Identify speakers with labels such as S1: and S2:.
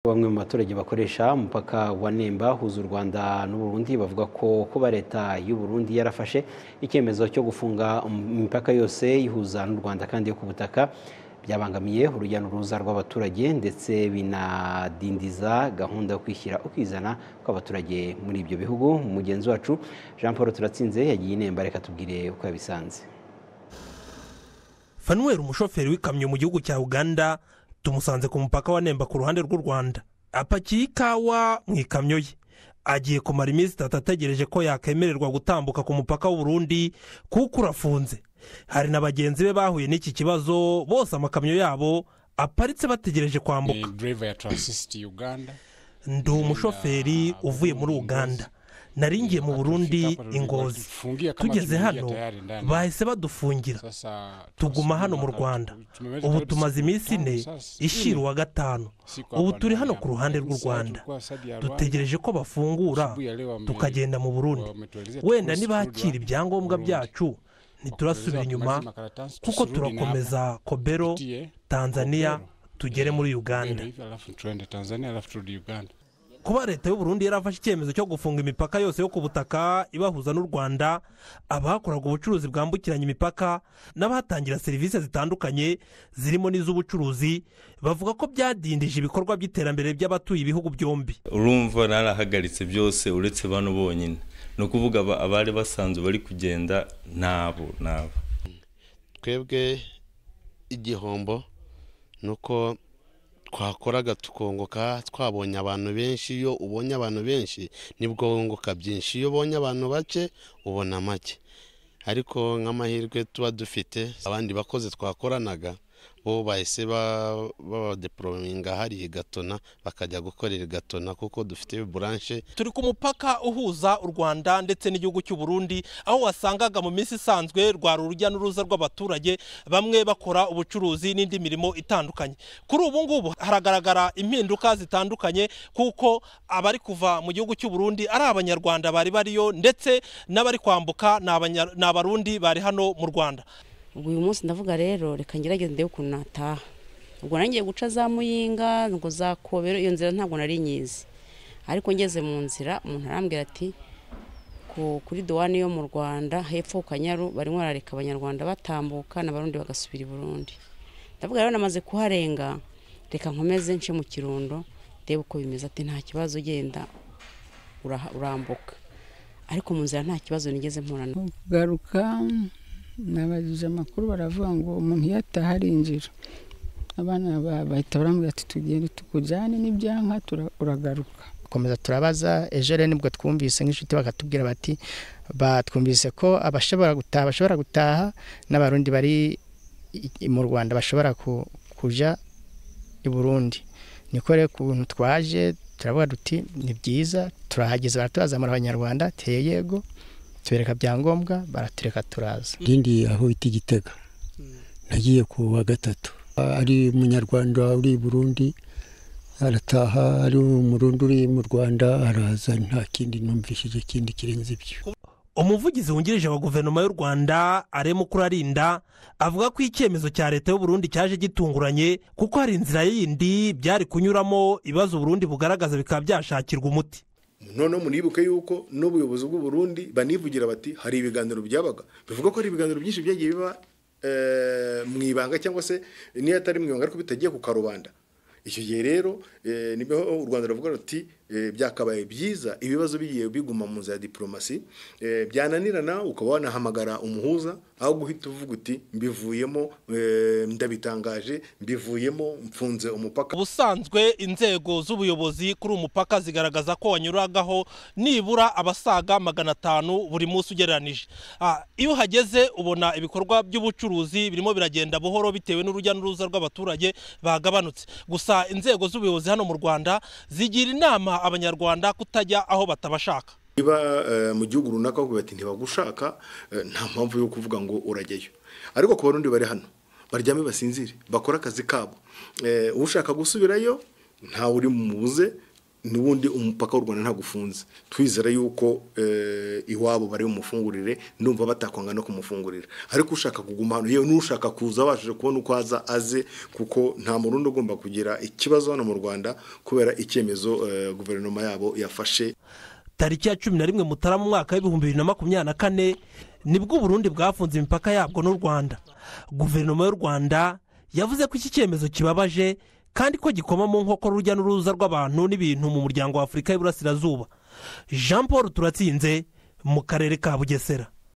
S1: Bamwe mu baturage bakoresha umupaka wa Nemba uhuza u Rwanda n'Uburundi bavuga ko kuba leta y'u Burundi yarafashe icyemezo cyo gufunga imipaka yose ihuza n'u Rwanda kandi yo ku butaka byabangamiye urujya n'uruza rw'abaturage ndetse binadindiza gahunda yo kwishyira ukizana kw'abaturage muri ibyo bihugu mugenzi wacu Jean Paul Turatsinze yagiye i Nemba reka tubwire uko yabisanze
S2: fanuweli umushoferi w'ikamyo mu gihugu cya uganda tumusanze ku mupaka wa nemba ku ruhande rw'u rwanda apakiye ikawa mu ikamyo ye agiye kumara iminsi itatu ategereje ko yakemererwa gutambuka ku mupaka w'uburundi kuko urafunze hari na bagenzi be bahuye n'iki kibazo bose amakamyo yabo aparitse bategereje kwambuka
S3: driver ya taransisiti uganda
S2: ndi umushoferi uvuye muri uganda naringiye mu burundi ingozi tugeze hano bahise badufungira tuguma hano mu rwanda ubu tumaze iminsi ine ishira uwa gatanu ubu turi hano ku ruhande rw'u rwanda dutegereje ko bafungura tukagenda mu burundi wenda nibakira ibyangombwa byacu ntiturasubira inyuma kuko turakomeza kobero tanzania tugere muri uganda kuba leta y'uburundi yarafashe icyemezo cyo gufunga imipaka yose yo ku butaka ibahuza n'u rwanda abahakoraga ubucuruzi bwambukiranya imipaka n'abahatangira serivisi zitandukanye zirimo n'iz'ubucuruzi bavuga ko byadindije ibikorwa by'iterambere by'abatuye ibihugu byombi
S4: urumva narahagaritse byose uretse bano bonyine ni ukuvuga aba- abari basanzwe bari kugenda nabo nabo
S5: twebwe igihombo ni uko twakoraga tukunguka twabonye abantu benshi iyo ubonye abantu benshi nibwo wunguka byinshi iyo ubonye abantu bake ubona make ariko nk'amahirwe tuba dufite abandi bakozi twakoranaga bo bahise ba- babadeporominga hariya i gatona bakajya gukorera i gatona kuko dufite buranshe
S2: turi ku mupaka uhuza u rwanda ndetse n'igihugu cy'u burundi aho wasangaga mu minsi isanzwe rwari urujya n'uruza rw'abaturage bamwe bakora ubucuruzi n'indi mirimo itandukanye kuri ubu ngubu haragaragara impinduka zitandukanye kuko abari kuva mu gihugu cy'u burundi ari abanyarwanda bari bariyo ndetse n'abari kwambuka ni Abanya- ni abarundi bari hano mu rwanda
S6: ubwo uyu munsi ndavuga rero reka ngerageze ndebe ukuntu nataha ubwo nangiye guca za muyinga ngo za kobero iyo nzira ntabwo nari nyizi ariko ngeze mu nzira umuntu arambwira ati ku- kuri duwani yo mu rwanda hepfo ku kanyaru barimo barareka abanyarwanda batambuka n'abarundi bagasubira i burundi ndavuga rero namaze kuharenga reka nkomeze nce mu kirundo ndebe uko bimeze ati nta kibazo ugenda uraha- urambuka ariko mu nzira nta kibazo nigeze mpura na
S7: kugaruka nabajije amakuru baravuga ngo umuntu iyo ataha arinjira abana ba- bahita barambwira ati tugende tukujyane n'ibyanka tura- uragaruka
S8: komeza turabaza ejo rero nibwo twumvise nk'inshuti bakatubwira bati batwumvise ko abashobora gutaha bashobora gutaha n'abarundi bari i- mu rwanda bashobora ku- kuja i burundi niko rero ukuntu twaje turavuga duti ni byiza turahageze baratubazamura abanyarwanda teye yego tubereka byangombwa baratureka turaza
S9: rindi aho bita igitega nagiye ku wa gatatu ari umunyarwanda uri i burundi arataha ari umurundi uri mu rwanda araza nta kindi numvishije kindi kirenze ibyo
S2: umuvugizi wungirije wa guverinoma y'u rwanda arema ukurarinda avuga ko icyemezo cya leta y'uburundi cyaje gitunguranye kuko hari inzira yindi byari kunyuramo ibibazo uburundi bugaragaza bikaba byashakirwa umuti
S10: noneho muribuke yuko n'ubuyobozi bw'uburundi banivugira bati hari ibiganiro byabaga bivuga ko hari ibiganiro byinshi byagiye biba eh, mu ibanga cyangwa se niyo atari mu ibanga ariko bitagiye ku karubanda icyo gihe rero eh, niho u rwanda ruvuga ruti eh, byakabaye byiza ibibazo bigiye biguma mu nzira ya diporomasi eh, byananirana ukaba wanahamagara umuhuza aho guhita uvuga uti mbivuyemo eh, ndabitangaje mbivuyemo mfunze umupaka
S2: ubusanzwe inzego z'ubuyobozi kuri uyu mupaka zigaragaza ko wanyuragaho nibura abasaga magana atanu buri munsi ugereranije Ah, iyo uhageze ubona ibikorwa by'ubucuruzi birimo biragenda buhoro bitewe n'urujya n'uruza rw'abaturage bagabanutse gusa inzego z'ubuyobozi hano mu rwanda zigira inama abanyarwanda kutajya aho batabashaka
S10: niba eh, mu gihugu runaka bavuga bati ntibagushaka eh, nta mpamvu yo kuvuga ngo urajyayo ariko ku barundi bari hano baryame basinzire bakore akazi kabo Eh, ushaka gusubirayo ntawe uri bumubuze n'ubundi umupaka w'u rwanda ntabwo ufunze twizere yuko iwabo bari bumufungurire numva batakwanga no kumufungurira ariko ushaka kuguma hano yewe n'ushaka kuza abashije kubona uko aza aze kuko nta murundi ugomba kugira ikibazo hano mu rwanda kubera icyemezo guverinoma yabo yafashe
S2: tariki ya cumi na rimwe mutarama umwaka w'ibihumbi bibiri na makumyabiri na kane nibwo uburundi bwafunze imipaka yabwo n'u rwanda guverinoma y'u rwanda yavuze ko iki cyemezo kibabaje kandi ko gikoma mu nkokora urujya n'uruza rw'abantu n'ibintu mu muryango wa afurika y'iburasirazuba jean paul turatsinze mu karere ka bugesera